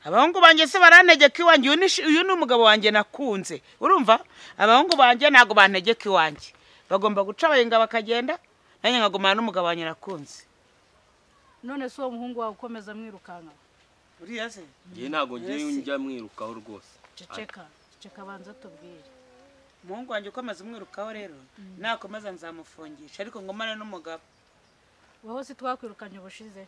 abahungu banjye se barantegeka iwanjye uyu ni shi- uyu ni umugabo wanjye nakunze urumva abahungu banjye ntabwo bantegeka iwanjye bagomba guca abayenga bakagenda nanjye nkagumana n'umugabo wanjye nakunze none si uwo muhungu wawe ukomeza mwirukanka uriya se ngewe ntabwo ngiye Mbese. njya mwirukaho rwose ceceka ceceka banza tubwire umuhungu wanjye ukomeza umwirukaho rero nakomeza nzamufungisha ariko ngumane n'umugabo wowe si twakwirukanye ubushize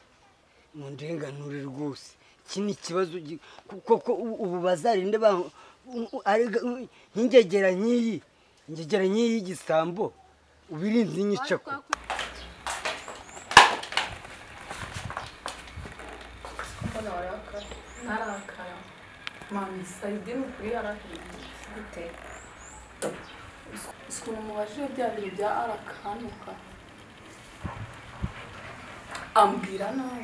mu ndenganure rwose iki ni ikibazo gi- ku- koko u- ubu bazarinde ba u- u- arega- u- nk'ingegera nk'iyi ingegera nk'iyi y'igisambo ubirinze inyicako mbona warakara ntarakara mami sayidini ukuri yarahindutse gute ukuntu mubajije bya bintu bya arakanuka ambwira nawe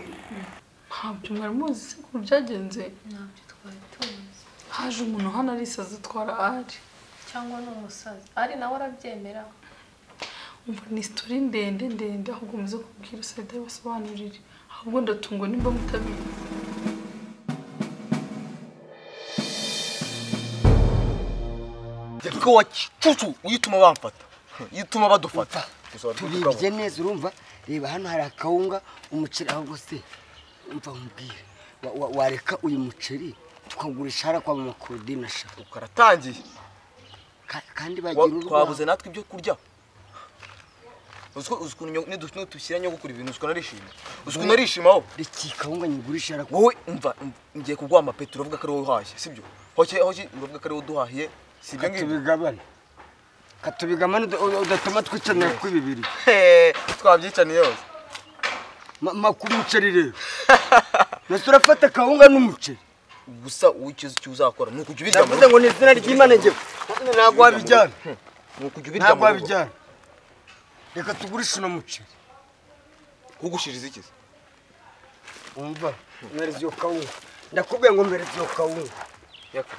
ntabyo mwari muzi se ukuntu byagenze ntabyo twari tuzi haje umuntu hano arisaza atwara ari cyangwa ni umusazi ari nawe arabyemera umva ni sitori ndende ndende ahubwo muze kubwira usayida basobanurire ahubwo ndatungwa nimba mutabizi yabwo wa cucu iyo utuma bamfata iyo utuma badufata tubibye neza urumva reba hano hari akawunga umuceri ahubwo se umva mubwire wa- wa- wareka uyu muceri tukagurisha hara kwa mama Claudine ashaka tukaratangiye Ka- kandi bagira twabuze natwe ibyo kurya uzi ko- uzi ukuntu nidushyira nyogokuru ibintu uzi ukuntu arishima uzi ukuntu arishimaho reka iyi kawunga nyigurisha hara wowe umva um- ngiye kuguha amapeti uravuga ko ari wowe uhashye sibyo hoke hoke uravuga ko ari wowe uduhahiye si ibyo ngibyo katubigabane katubigabane uda- uda- udatuma twicanira kuri bibiri Hehe, twabyicaniye yose Ma- ma ku muceri rero nasi urafata akawunga n'umuceri gusa wowe icyo uzi icyo uzakora ni ukujya ubirya mu navuze rugo ngo ni izina ry'imana njyewe ntabwo wabijyana ni ukujya ubirya ntabwo mu rugo wabijyana reka tugurishe uno muceri kugushiriza iki se? wumva mwereza iyo kawunga ndakubwiye ngo mwereza iyo kawunga Yaka.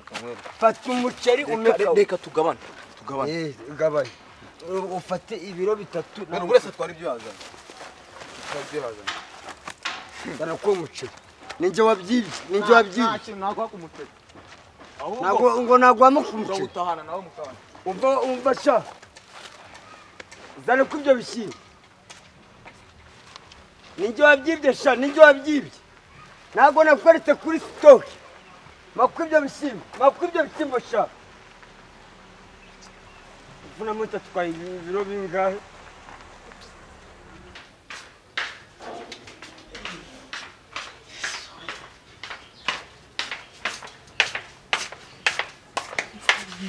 Kamwereka. fata umuceri ume Reka- kawunga reka tugabane tugabane Eh, gabanya U- ufate ibiro bitatu buri wese atwara ibyo yazanye atwara ibyo yazanye barakuha umuceri ninjye wabyibye ninjye wabyibye kintu naguha ku muceri ntabwo ngo nagwamo ku muceri urawutahana nawe mukabana umva umva sha zane ko ibyo bishyimbo ninjye wabyibye sha ninjye wabyibye ntabwo nakweretse kuri sitoke makwa ibyo bishyimbo makwa ibyo bishyimbo sha uvunamo itatwaye ibiro bingahe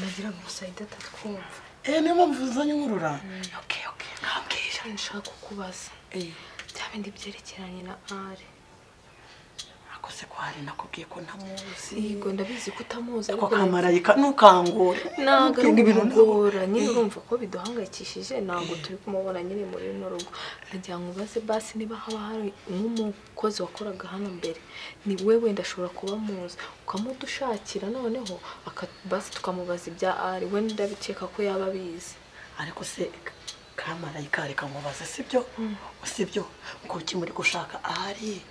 nagira ngo musayida atatwumva eee niyo mpamvu uzanye inkurura kandi nshaka kukubaza bya bindi byerekeranye na ari nakoze ko hari nakubwiye ko ntamuzi yego ndabizi ko utamuzi ko kamarayika ntukangure ntabwo ari Ntukubwire ibintu ukumugora nyine urumva ko biduhangayikishije ntabwo turi kumubona nyine muri runo rugo nagira ngo ubaze basi niba haba hari nk'umukozi wakoraga hano mbere ni we wenda ashobora kuba muzi ukamudushakira noneho aka- basi tukamubaza ibya ari we ndabikeka ko yaba abizi ariko se kamarayika reka nkubaze sibyo sibyo kuki muri gushaka ahari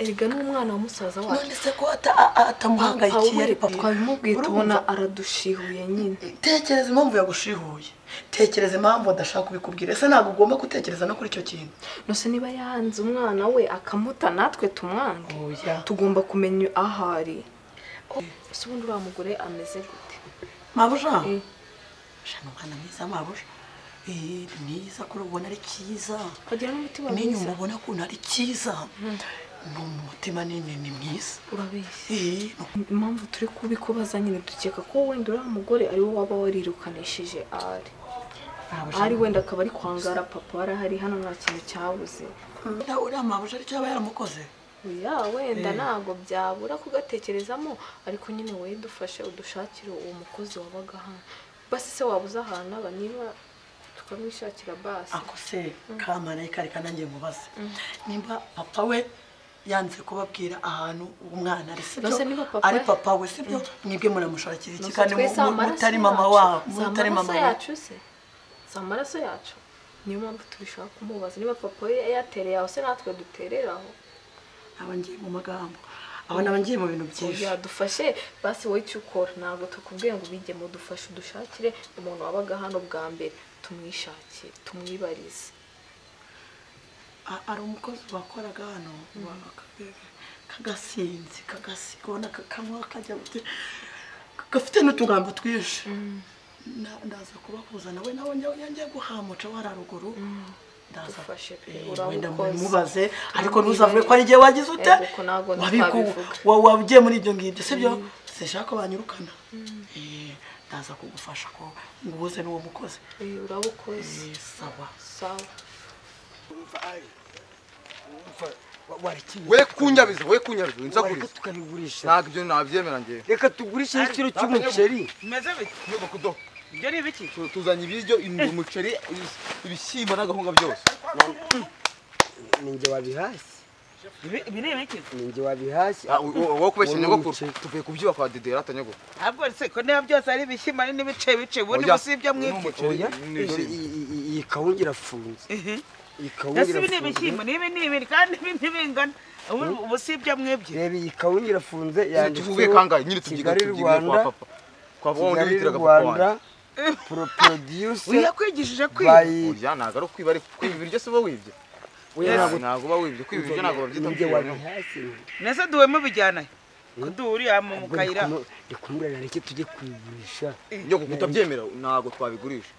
erega ni umwana wa musaza wacu none se ko ata- a- a- atamuhangayikiye ari Awureka papa twabimubwiye tubona Urumva? aradushihuye nyine tekereza impamvu yagushihuye tekereza impamvu adashaka kubikubwira ese ntabwo ugomba gutekereza no kuri icyo kintu nose niba yanze umwana we akamuta natwe tumwange oya tugomba kumenya aho ari ese ubundi uriya mugore ameze gute mabuja Eh. shana umwana mwiza mabuja Eh, ni mwiza kuri ubona ari cyiza wagira n'umutima n'inyuma mwiza ubona ukuntu ari cyiza ni umutima ni ni- ni mwiza urabeshya Eh, ni impamvu turi kubikubaza nyine dukeka ko wenda uriya mugore ari we waba warirukanishije ari ari wenda akaba ari kwangara papa warahari hano nta kintu cyabuze Uriya uriya mabuja aricyo yaba yaramukoze ya wenda ntabwo byabura kugatekerezamo ariko nyine wowe dufashe udushakire uwo mukozi wabaga hano basi se wabuze ahantu aba niba tukamwishakira basi ako se kamarayika reka nanjye mubaze nimba papa we yanze kubabwira ahantu umwana ari sibyo Nonese niba papa ari we- papa we sibyo mwebwe muramushakira iki Nonse kandi mu- twese mu- amaraso mutari mama yacu- wabo si mutari mama amaraso wabo yacu se si amaraso yacu niyo mpamvu tubishaka kumubaza niba papa we yatereye aho se natwe dutereraho aba ngiye mu magambo abo naba ngiye mu bintu byinshi yadufashe basi wowe icyo ukora ntabwo tukubwiye ngo ubijye mu dufashe udushakire umuntu wabaga hano bwa mbere tumwishakire tumwibarize A- hari umukozi wakoraga hano wa- aka- kagasinzi kagasiga ubona kakanywa kajya gute- gafite n'utugambo twinshi Na- ndaza kubahuza nawe nawe yongeye guhamuca wara ruguru ndaza Dufashe pe, Eh, urakoze. wenda mubimubaze ariko Tumwibarize. ntuzavuge ko hari igihe wagize ute Yego, ko ntabwo Wabiko- twabivuga. wa- wagiye muri ibyo ngibyo sibyo sinshaka ko banyirukana Eh, ndaza kugufasha ko nguhuze n'uwo mukozi Eh, uraba ukoze Eh, sawa sawa warikiwe we kunyabiza we kunyabiza reka nzakuriza tukabigurisha ntabwo ibyo nabyemera njyewe reka tugurishe igiciro cy'umuceri bimeze bite niba kudoha ibyo ni ibiki Tu- tuzanye ibiryo inzu umuceri ibis- ibishyimbo n'agahunga byose ninjye wabihashye Ibi- ibi ni ibiki ninjye wabihashye Ah, u- u- wowe kubeshya Wowe nyogokuru umuceri. tuvuye kubyiba kwa dede rata nyogokuru ntabwo se ko niba byose ari ibishyimbo ari n'ibice bice ubundi Oya, gusa ibyo mwibye n'umuceri, oya n'ibishyimbo. iyi- iyi iyi- iyi kawunga irafunze iyi kawunga ese ibi ni ibishyimbo irafunze n'ibi ni ibiri kandi ibi ntibingana ubu ubu si ibyo mwibye reba iyi kawunga irafunze tuvuye yanditseho kangahe nyine tubyiga kigali tubyiga kwa rwanda papa kwa papa wundi kigali witiraga papa rwanda wanjye pro- producer uyakwigishije kwiba by urya ntabwo ari ukwiba ariko kwiba ibiryo si uba wibye Oya, Ah, ntabwo- ntabwo uba wibye kwiba ibiryo ntabwo babyita ninjye kwiba nyogokuru. wabihashye nese duhemo bijyana ko duhurira mu mu ubwo kayira ndikumurana reke tujye kubigurisha nyogokuru utabyemera ntabwo twabigurisha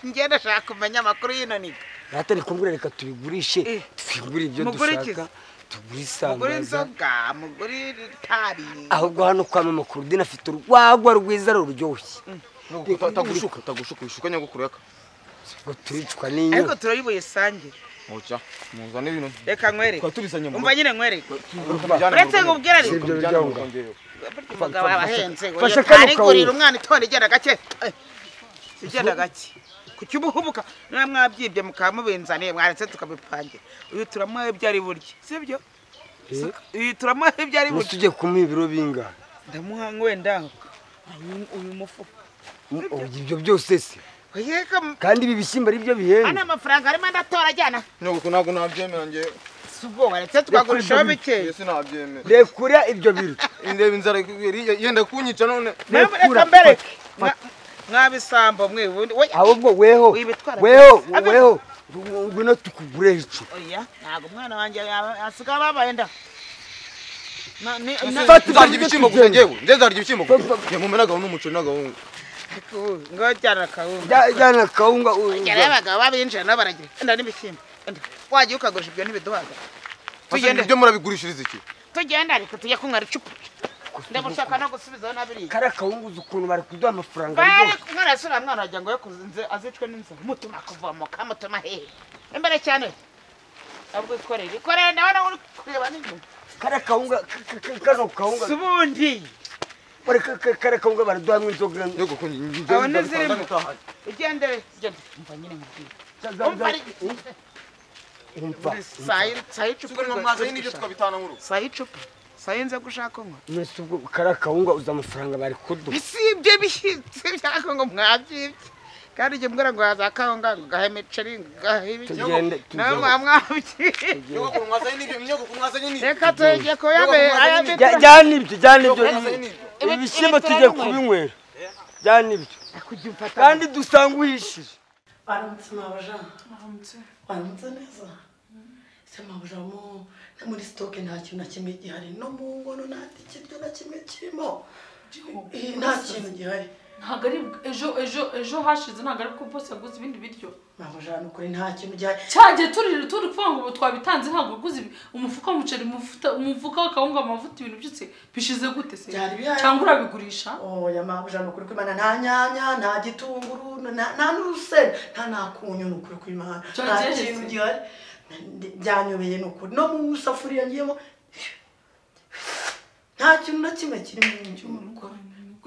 njye ndashaka kumenya amakuru y'ino niga rata ndikumurana reka tubigurishe Eh. twigure ibyo Mugure iki? dushaka mugure tugure isambaza inzoga mugure itabi ahubwo hano kwa mama kurudina afite urwagwa rwiza ruryoshye Nyogokuru, ta- tagushuka tagushuka wishuka nyogokuru yaka ngo turicwa ariko n'inyota turayibuye sangire mucya muzane ibintu reka nkwereke tukaba tubizanye mu umva nyine nkwereke tubijyane uretse mu ngo rugo. ubwira ari Sibyo Tubijyane mu biryoga. rugo njyewe. burya umugabo aba ahenze ngo fasha kano arigurira kawunga. umwana itonde igenda gake Eh, igenda gake ku cy'ubuhubuka niba mwabyibye mukaba mubinzaniye mwaretse tukabipangira uyu turamuha ibyo ari burye si byo uyu turamuha ibyo ari burye tujye kumuha ibiro bingahe ndamuha wenda uyu- uyu mufuka Mm, oh, ibyo byose se yeka kandi ibi bishyimbo ari byo ana bihenda amafaranga arimo ndatora ajyana nyogokuru ntabwo nabyemera njyewe si ubwoba retse twagurishaho bikeya Yesu nabyemera rekura ibyo biro indeba inzara iri- yenda kunyica none Mwebwe reka mbere mwa- mwabisambo mwe ubundi oya ahubwo weho Wibitwara weho byose. weho ngwino tukugure icyo oya ntabwo umwana wanjye yaba- asigaye ababaye nda Na- ni- na- Fata nzarya ibyo ibishyimbo gusa tugenda. njyewe njyewe nzarya ibishyimbo gusa Papa. njye nkumena agahunga umuceri n'agahunga Ku- ngo jyana kawunga Jya- jyana kawunga u- rero abagabo babinjira nabo baragira enda n'ibishyimbo enda wagiye ukagurisha ibyo ntibiduhaga Ese Tugende. ibyo murabigurishiriza iki tugenda ariko tujye kunywa ricupa ndagushaka no gusubizaho nabiriya kariya kawunga uzi ukuntu bari kuduha amafaranga bari aryoshye kumwe rasura mwana wagira ngo yo kuzinze azicwe n'inzara mutuma kuvomoka mutuma hehe imbere cyane ahubwo ikorere ikorere ndabona uri kureba n'inyuma kariya kawunga ka- ka- ka- kano kawunga si ubundi bari ka- ka- kariya kawunga baraduhamo inzoga nyogokuru njyewe Aho nzabitanga n'izirimo. ndataha. ugendere ugende umva nyine nkubwire umva ari Umva, saa yi- saa y'icupa Tugomba mwazanye n'ibyo tukabitana mu rugo saa y'icupa saa y'inze gushaka kunywa mwese ubwo kariya kawunga uzi amafaranga bari kuduha si ibyo bishyitsi byako ngo mwabyibye kandi ujye mbwira ngo haza kawunga ngo gahe imiceri ngo gahe ibiki Tugende, nawe tugende. mwamwabyiye nyogokuru mwazanye n'ibyo nyogokuru mwazanye n'ibyo reka tugiye kuyabera aya Jya- mitra jyana ibyo jyana ibyo Nyogokuru mwazanye n'ibyo Ibi- ibishyimbo ibi tujye turabinywera. kubinywera jyana ibyo kujya umfata kandi dusanga uhishije baramutse mwabaja Aramutse. baramutse neza ese mwabujamo no muri sitoke nta kintu na kimwe gihari no mu nkono nta kiryo na kimwe kirimo Eh, nta kintu gihari ntabwo ari ejo ejo ejo hashize ntabwo ari bwo bose yaguze ibindi biryo mwabaja ni ukuri nta kintu gihari cyagiye turi turi kuvuga ngo ubu twabitanze ntabwo waguze ibi- umufuka w'umuceri umufuta- umufuka w'akawunga amavuta ibintu byose bishize gute se Byari bihari. cyangwa urabigurisha oya mwabuja ni ukuri kw'imana nta nyanya nta gitunguru nta nta n'urusenda nta nakunyu ni ukuri kw'imana Cyo nta geretse. kintu gihari Ndi- byanyobeye ni ukuri no mu safuriya ngiyemo nta kintu na kimwe kiri mu nzu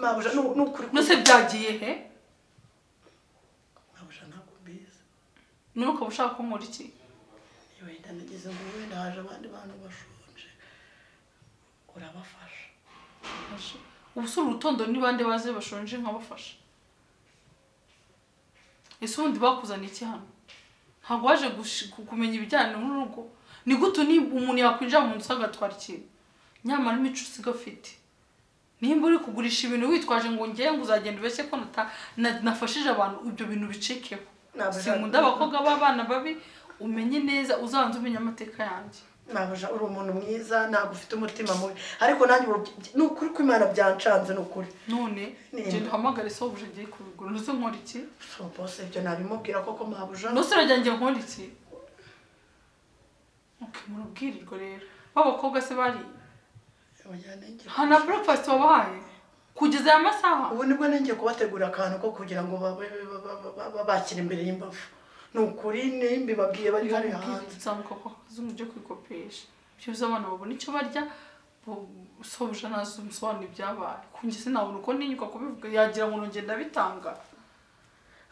mwabuja ni ni ukuri nose byagiye he mwabuja ntabwo mbizi none ukaba ushaka ko nkora iki wenda nagize ngo wenda haje abandi bantu bashonje urabafasha ubu si urutondo ni bande baze bashonje nkabafasha ese ubundi bakuzaniye iki hano ntabwo waje gushi- ku- kumenya ibijyanye n'urugo ni gute ni umuntu yakwinjira mu nzu agatwara ikintu nyamara imico usiga afite nimba uri kugurisha ibintu witwaje ngo ngewe ngo uzagenda ubeshye ko nata- na- nafashije abantu ibyo bintu bicikeho Ntabwo sinkunda nzabikora. abakobwa b'abana babi umenye neza uzabanze umenye amateka yanjye nabuja uri umuntu mwiza ntabwo ufite umutima mubi ariko nanjye ubu- ni ukuri ko imana byancanze ni ukuri none Nimba. genda uhamagare sobuja agiye kubigura ntuzi nkora iki so bose ibyo nabimubwira koko mabuja ntuzi uragira ngo nkore iki ok murubwirirwa rero b'abakobwa se bariye Mujyane njye. nta na breakfast wabahaye kugeza aya masaha ubu nibwo nengeye kubategurira akantu ko kugira ngo babe- ba- ba- ba- ba- babakire imbere y'imbavu ni ukuri nimba ibabwiye bari hariya hanze nzamuka kwa kazungu ujye kwikopesha byibuze abana babona icyo barya sobuja nazo umusobanuro ibyabaye kunjye sinabona uko ninyuka kubivuga yagira ngo nongeye ndabitanga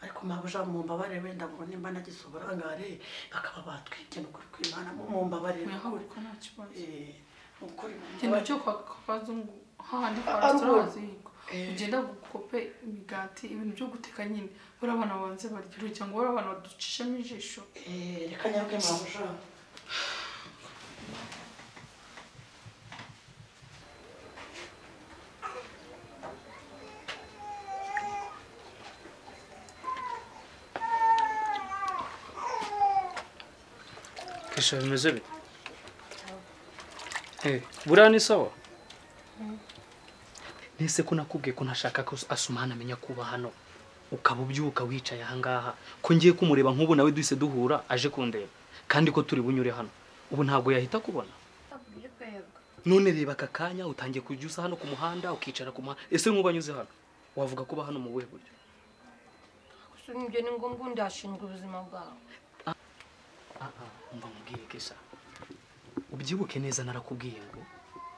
ariko mabuja mumbabare wenda ngo nimba nagize uburangare bakaba batwibye ni ukuri kw'imana mumbabare ni ukuri wihagurika nta kibazo Eh, ni ukuri genda mumbabare cyo kwa kwa kazungu hahandi kwa Ah, resitora Arugula. hazihirwa Eh. ugenda gukope imigati ibintu byo guteka nyine buri abana babanze barya urugero ngo buri abana baducishemo ijisho Eh, reka nyaruke mabuja kesha bimeze bite Eh, buriya ni sawa nese ko nakubwiye ko ntashaka ko asumana amenya kuba hano ukaba ubyuka wicaye ahangaha ko ngiye kumureba nk'ubu nawe duhise duhura aje kundeba kandi ko turi bunyure hano ubu ntabwo yahita kubona none reba aka kanya utangiye kujya usa hano ku muhanda ukicara ku muhanda ese nk'ubu anyuze hano wavuga kuba hano mu buhe buryo ibyo ni ngombwa undi ashinzwe ubuzima bwawe mba mubwiye kesha ubyibuke neza narakubwiye ngo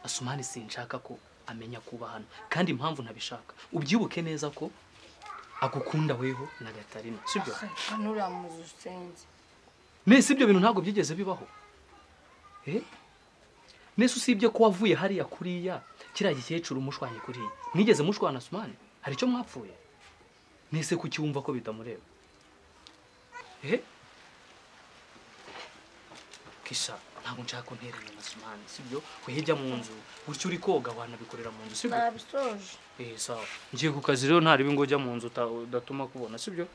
asumani sinshaka ko amenya kuba hano kandi impamvu ntabishaka ubyibuke neza ko agukunda weho na gatarina sibyo hano uriya muzi usenze nese ibyo bintu ntabwo byigeze bibaho Eh? nese usibye ko wavuye hariya kuriya kiriya gikecuru mushwanye kuriya mwigeze mushwana asumani hari icyo mwapfuye nese kuki wumva ko bitamureba Eh? kisha ntabwo nshaka ko nteranya na sumani sibyo wihebya mu nzu gutyo uri koga wanabikorera mu nzu sibyo nabisoje eh sawa ngiye ku kazi rero ntaribi ngo ujya mu nzu uta- udatuma kubona sibyo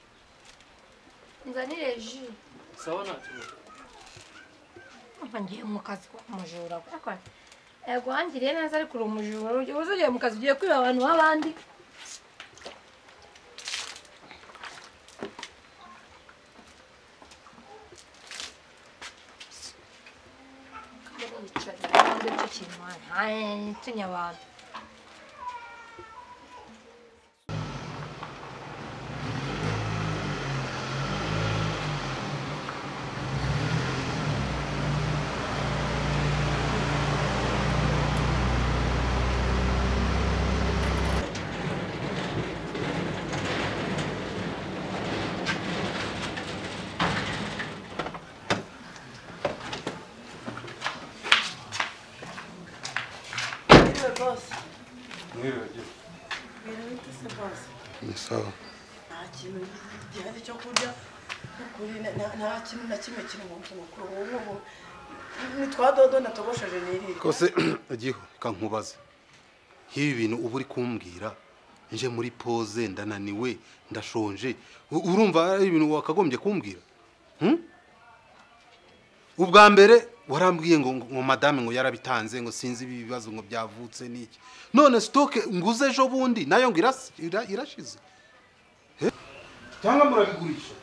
nzanire ji sawa ntakibazo Urumva ngiye mu kazi kwa mujura kwakwa yego wangiriye neza ariko uri umujura ujye uzi ugiye mu kazi ugiye kwiba abantu b'abandi ntitunye abantu yewe bose ibintu bite se bose ni sawa nta kintu gihari cyo kurya ukuri na- na- nta kintu na kimwe kiri mu nzu mukuru ubu ngubu ni twa dodo natogosheje nirire kose agiho reka nkubaze nk'ibi bintu uba uri kumbwira nje muri poze ndananiwe ndashonje U- urumva ari ibintu wakagombye kumbwira Hmm? ubwa mbere warambwiye ngo ngo madame ngo yarabitanze ngo sinzi ibi bibazo ngo byavutse n'iki none sitoke nguze ejo bundi nayo ngo iras- ira- irashize Eh? cyangwa murabigurisha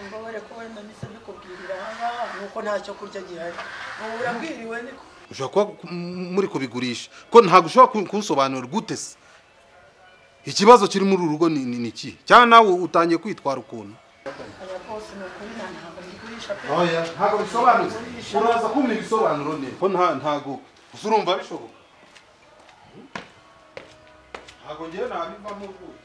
mbabare ko wenda mpise mbikubwirira ahangaha nuko nta cyo kurya gihari ubu urabwiriwe niko ushobora kuba ku- m- muri kubigurisha ko ntabwo ushobora ku- kubisobanura gute se ikibazo kiri muri uru rugo ni ni- ni iki cyangwa nawe utangiye kwitwara ukuntu aya bose ni ukuri nta ntabwo mbigurisha pe ntabwo bisobanutse uraza kumpa ibisobanuro neza ko nta ntago gusa urumva bishoboka ntabwo ngewe nabivamo rwose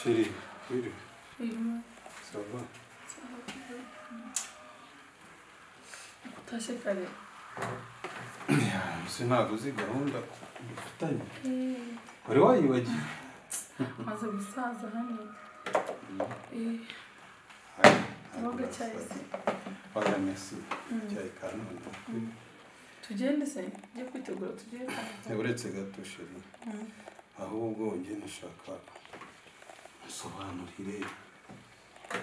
sheri wiriwe sava utashye kare se ntabwo uzi gahunda dufitanye wari wayibagiwe maze gusaza hano ntabwo cyahise waya mesi cyayi ka none tugende se njye kwitegura tugende uretse gato sheri Mm. ahubwo njye nashaka nsobanurire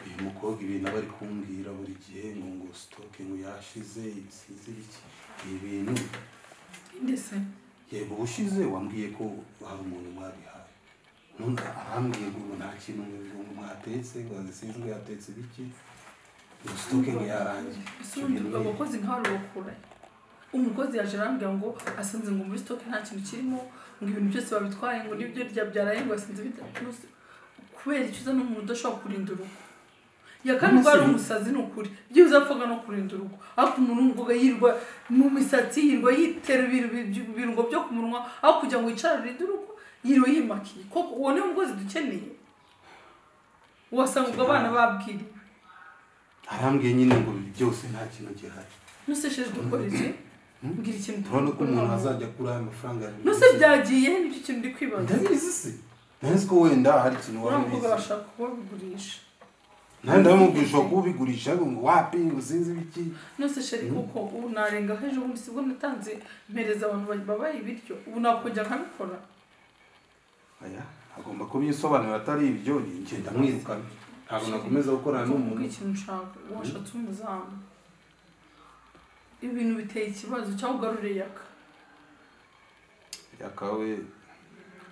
uyu mukobwa ibintu aba ari kumbwira buri gihe ngo ngo sitoke ngo yashize ibisize biki ibi bintu ndetse yego ubushize wambwiye ko hari umuntu mwabihaye none arambwiye ngo nta kintu ngo mwatetse ngo zisinzwe yatetse biki ngo sitoke ngo yarangiye ese ubundi abakozi nkabarokora umukozi yaje arambwira ngo asanze ngo muri stock nta kintu kirimo ngo ibintu byose babitwaye ngo nibyo rya byaraye ngo asanze bitatuse kubera icyo uza ni umuntu udashobora kurinda urugo ya kane ubwo ari umusazi ni ukuri byibuze apfaga no kurinda urugo ariko umuntu wumvaga yirwa mu misatsi yirwa yitera ibintu bi- ibirungo byo ku munwa aho kugira ngo yicare arinde urugo yirwa yimakiye koko uwo niwo mugozi dukeneye wasanga ubwo abana babwiriye arambwiye nyine ngo byose nta kintu gihari nuseshejwe ukoreze mbwira ikintu urabona ko umuntu azajya akura aya mafaranga nuse byagiye nicyo kintu ndi kwibaza ndabizi se ntazi ko wenda hari ikintu waba ntabwo ubizi bashaka kubabigurisha nawe ndabimubwisha ko ubigurisha ngo wapi ngo sinzi ibiki nuse sheri kuko ubu narengaho ejo bundi sibwo natanze mpereza abantu babaye ibiryo ubu nakongera nkabikora aya agomba kubisobanura atari ibyo ngenda mwirukana ntabwo nakomeza gukorana Kuko n'umuntu ikintu ushaka washatse umuzamu ibintu biteye ikibazo cyangwa ugarure yaka yakawe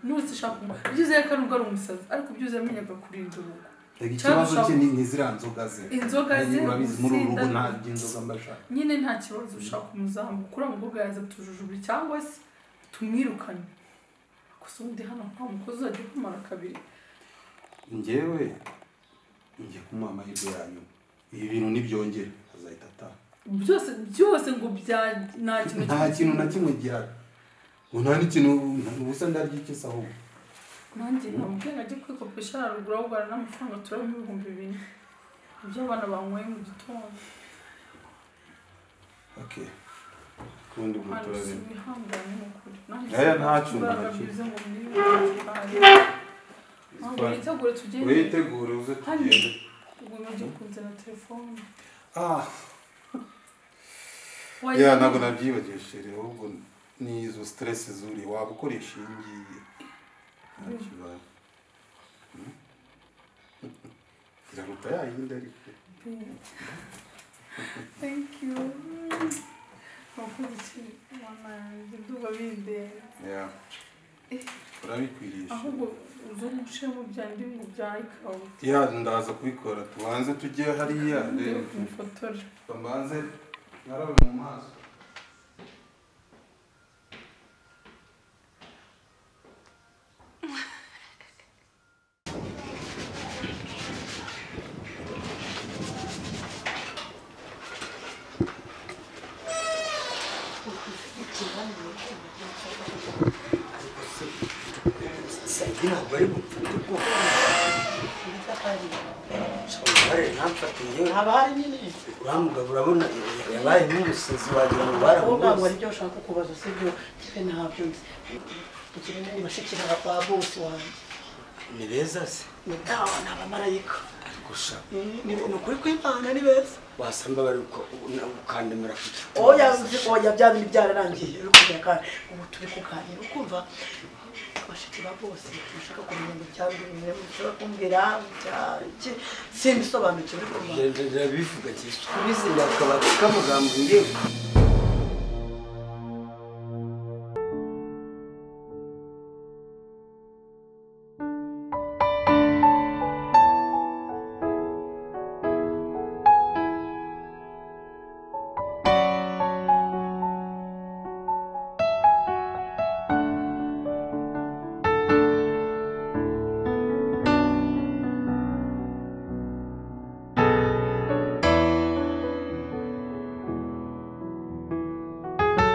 nuse shaka umu- byiza yaka nubwo ari umusazi ariko byiza yamenyaga kurinda urugo reka Cyangwa ikibazo ushaka- cye ni ziriya nzoga ze Inzoga ze, urabizi muri uru rugo urusenda. nta nzoga mba nshaka nyine nta kibazo ushaka umuzamu kuri umukobwa yaza tujujubire cyangwa se tumwirukanye gusa ubundi hano nta mukozi uzajya ukumara kabiri njyewe njye kumuha amahirwe ya nyuma ibi bintu nibyongera azahita ataha byose byose ngo bya nta kintu nta kintu na kimwe gihari ngo nta n'ikintu ubusa ndarya iki se ahubwo nanjye namubwiye ngo ajye kwikopesha haruguru ahubwo n'amafaranga turabona ibihumbi bine ibyo abana banyweye mu gitondo okay kundi umuntu hano si turabona wihangane ni ukuri nanjye Aya ntacyo imbaraga ntacyo. byiza ngo mwirukane ntabwo witegure tugende witegure uze hano tugende ubwo nujya kunzana telefone ah Wajya- ya ntabwo nabyibagiwe sheri ahubwo ni izo stress zuri waba ukoresha iyi ngiyi nta kibazo Hmm? iraruta ya yindi ariko Thank you. Wakoze ikintu mama yanjye ndumva bindeba. ya urabikwiriye Sheri. Ahubwo uze nshire mu byandi mu bya ikawa. ya ndaza kubikora tubanze tujye hariya rero Mufotore. tubanze narabe mu maso sagi ntabwo ari bumfate ubwoba uruhare ntamfate yewe haba hari nyine uriya mugabo urabona yabaye nk'umusazi wagira ngo ntabwo ari baramubuze byo ushaka kubaza si byo njyewe ntabyo nzi ugira ngo umushyikirana kwa bose wanjye ni beza se ni dawa ni abamarayika gusa Mm, ni ni ukuri kw'imana ni beza wasanga bari uko- na- gukandamira ku giti oya nzi oya bya bindi byararangiye bikubwira kandi ubu turi kuganira ukumva abashiki ba bose bashaka kumenya ngo byaba bimwe mushaka kumbwira byaki simbisobanukiwe uri kumva ndabivuga cyane kubizindira akabati k'amagambo ngewe